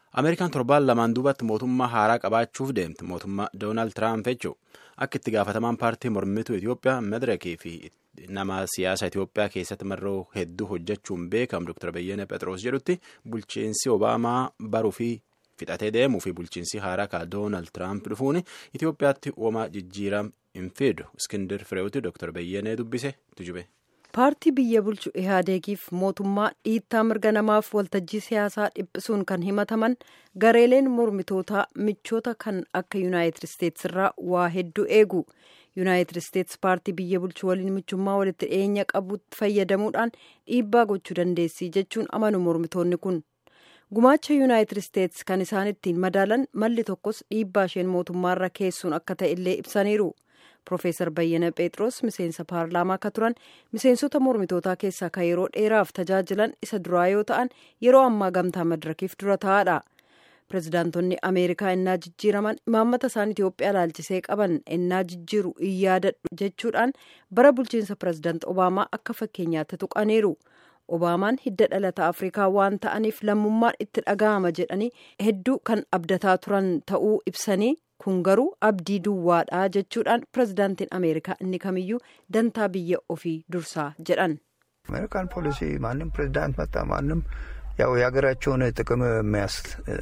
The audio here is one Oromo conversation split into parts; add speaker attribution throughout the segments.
Speaker 1: Ameerikaan torbaan lamaan duubatti mootummaa haaraa qabaachuuf deemti. Mootummaa Doonaald Tiraamp jechuun akka itti gaafatamaan paartii mormituu Itoophiyaa Madirakii fi nama siyaasa Itoophiyaa keessatti marroo hedduu hojjechuun beekamu Dr. Beyyene Phexros jedhutti bulchiinsi Obaamaa baruu fi fixatee deemuu fi bulchiinsi haaraa ka Doonaald Tiraamp dhufuun Itoophiyaatti uumaa jijjiiram hin fidu. Iskindir Fireewuti Dr. Beyyenee dubbise tujube.
Speaker 2: paartii biyya bulchu ihaadeegiif mootummaa dhiittaa mirga namaaf waltajjii siyaasaa dhiphisuun kan himataman gareeleen mormitootaa michoota kan akka yuunaayitid isteetsi irraa waa hedduu eegu yuunaayitid isteetsi paartii biyya bulchu waliin michummaa walitti dhiyeenya qabutti fayyadamuudhaan dhiibbaa gochuu dandeessi jechuun amanu mormitoonni kun gumaacha yuunaayitid isteetsi kan isaan ittiin madaalan malli tokkos dhiibbaa isheen mootummaarra keessuun akka ta'e illee ibsaniiru. Profeesar Bayyana Phexros miseensa paarlaamaa akka turan miseensota mormitootaa keessaa kan yeroo dheeraaf tajaajilan isa duraa yoo ta'an yeroo ammaa gamtaa madirakiif dura ta'aadha. Pirezidaantonni Ameerikaa innaa jijjiiraman imaammata isaan Itoophiyaa laalchisee qaban innaa jijjiiru in yaadadhu jechuudhaan bara bulchiinsa pirezidaant Obaamaa akka fakkeenyaatti tuqaniiru. Obaamaan hidda dhalata Afrikaa waan ta'aniif lammummaan itti dhaga'ama jedhanii hedduu kan abdataa turan ta'uu ibsanii kun garuu abdii duwwaadha jechuudhaan pirezidaantiin ameerikaa inni kamiyyuu dantaa biyya ofii dursaa jedhan
Speaker 3: አሜሪካን ፖሊሲ ማንም ፕሬዚዳንት መጣ ማንም ያው የሀገራቸውን ጥቅም የሚያስ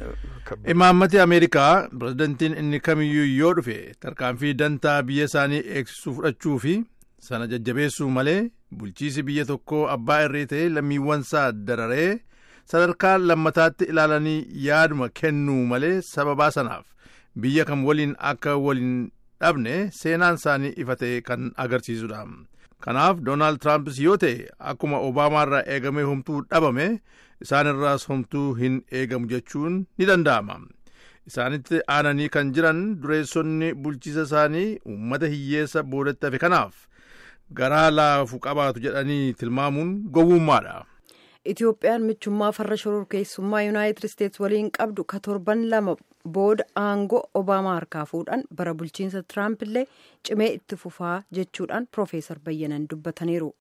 Speaker 4: imaammati ameerikaa pirezidantiin inni kamiyyuu yoo dhufe tarkaanfii dantaa biyya isaanii eegsisuu fudhachuu fi sana jajjabeessuu malee bulchiisi biyya tokkoo abbaa irree ta'ee lammiiwwansaa dararee sadarkaa lammataatti ilaalanii yaaduma kennuu malee sababaa sanaaf biyya kam waliin akka waliin dhabne seenaan isaanii ifa ta'e kan agarsiisudha. Kanaaf Doonaald Tiraampis yoo ta'e akkuma Obaamaarraa eegamee homtuu dhabame isaanirraas homtuu hin eegamu jechuun ni danda'ama. Isaanitti aananii kan jiran dureessonni bulchiisa isaanii uummata hiyyeessa boodatti hafe kanaaf garaa laafu qabaatu jedhanii tilmaamuun gowwummaadha.
Speaker 2: Itoophiyaan michummaa farra shororkeessummaa yuunaayitid isteetsi waliin qabdu ka torban lama booda aangoo obaamaa harkaa fuudhan bara bulchiinsa tiraamp illee cimee itti fufaa jechuudhaan piroofeesar bayyanan dubbataniiru.